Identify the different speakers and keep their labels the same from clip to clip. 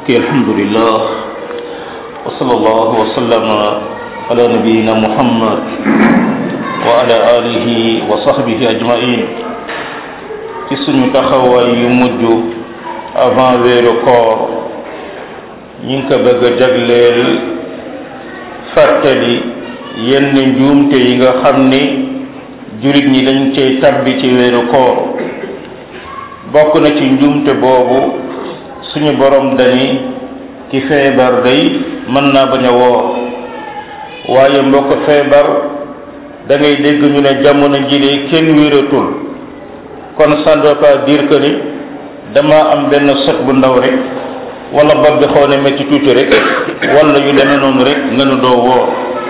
Speaker 1: ok alhamdulillah wa sallallahu wa sallama ala nabiyina muhammad wa ala alihi wa sahbihi ajmain ci suñu taxawaay yu mujj avant weeru koor ñi ngi ko bëgg a jagleel fàttali yenn njuumte yi nga xam ni jurit ñi dañ cay tabbi ci weeru koor bokk na ci njuumte boobu suñu borom dani ki feebar day mën naa bañ a woor waaye mbokk feebar da ngay dégg ñu ne jamono jile kenn wératul kon ça ne veut pas dire que ni dama am benn sot bu ndaw rek wala bopp bi xaw ne métti tuuti rek wala yu demee noonu rek nga nu doo woor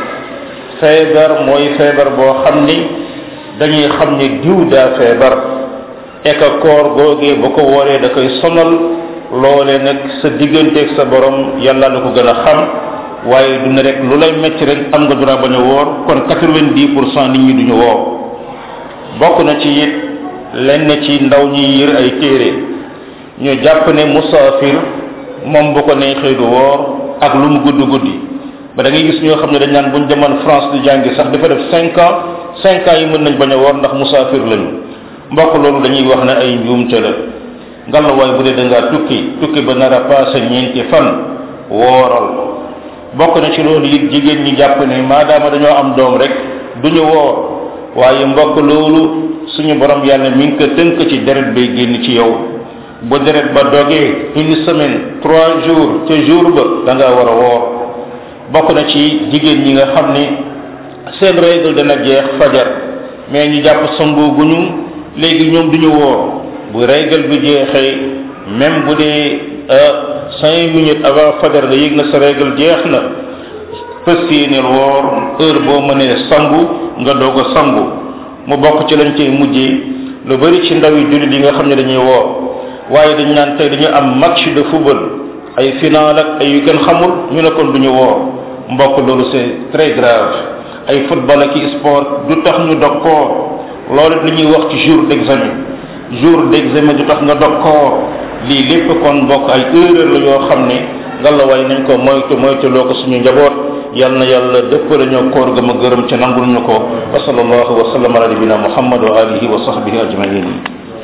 Speaker 1: feebar mooy feebar boo xam ni dañuy xam ni diw daa feebar eka koor googee bu ko wooree da koy sonal loole nag sa digganteeg sa borom yàlla la ko gën a xam waaye du ne rek lu lay metti rek am nga dura bañ a woor kon quatre-vingt-dix pour cent nit ñi duñu woor bokk na ci it lenn ci ndaw ñi yër ay téere ñu jàpp ne musaafir moom bu ko neexee du woor ak lu mu guddi guddi ba da ngay gis ñoo xam ne dañ naan buñ demoon France di jàngi sax dafa def cinq ans cinq ans yi mën nañ bañ a woor ndax musaafir lañu mbokk loolu dañuy wax ne ay njuumte la ngalawaay bu dee da ngaa tukki tukki ba nar a passé ñeenti fan wooral bokk na ci loolu it jigéen ñi jàpp ne maadaama dañoo am doom rek duñu woor waaye mbokk loolu suñu borom yàlla mi ngi ko tënk ci deret bay génn ci yow bu deret ba dogee une semaine trois jours ca jour ba da ngaa war a woor bokk na ci jigéen ñi nga xam ni seen règle dana jeex fajar mais ñu jàpp samboo guñu léegi ñoom duñu woor bu règle bi jeexee même bu dee cinq minutes avant fajar nga yëg na sa règle jeex na fës yéeneel woor heure boo mënee sangu nga doog a sangu mu bokk ci lañ cay mujjee lu bari ci ndaw yi jullit yi nga xam ne dañuy woor waaye dañ naan tey dañu am match de football ay final ak ay yu kenn xamul ñu ne kon duñu woor mbokk loolu c'est très grave ay football ak i sport du tax ñu dog koor loolu li ñuy wax ci jour d'examen jour d'examen du tax nga dog koor lii lépp kon mbokk ay erreur la yoo xam ne ngalawaay nañ ko moytu moytu loo ko suñu njaboot yal na yàlla dëppale ñoo koor ga ma gërëm ca nangul ñu ko wa sallallahu wa sallam ala nabina muhammad wa alihi wa sahbihi ajmain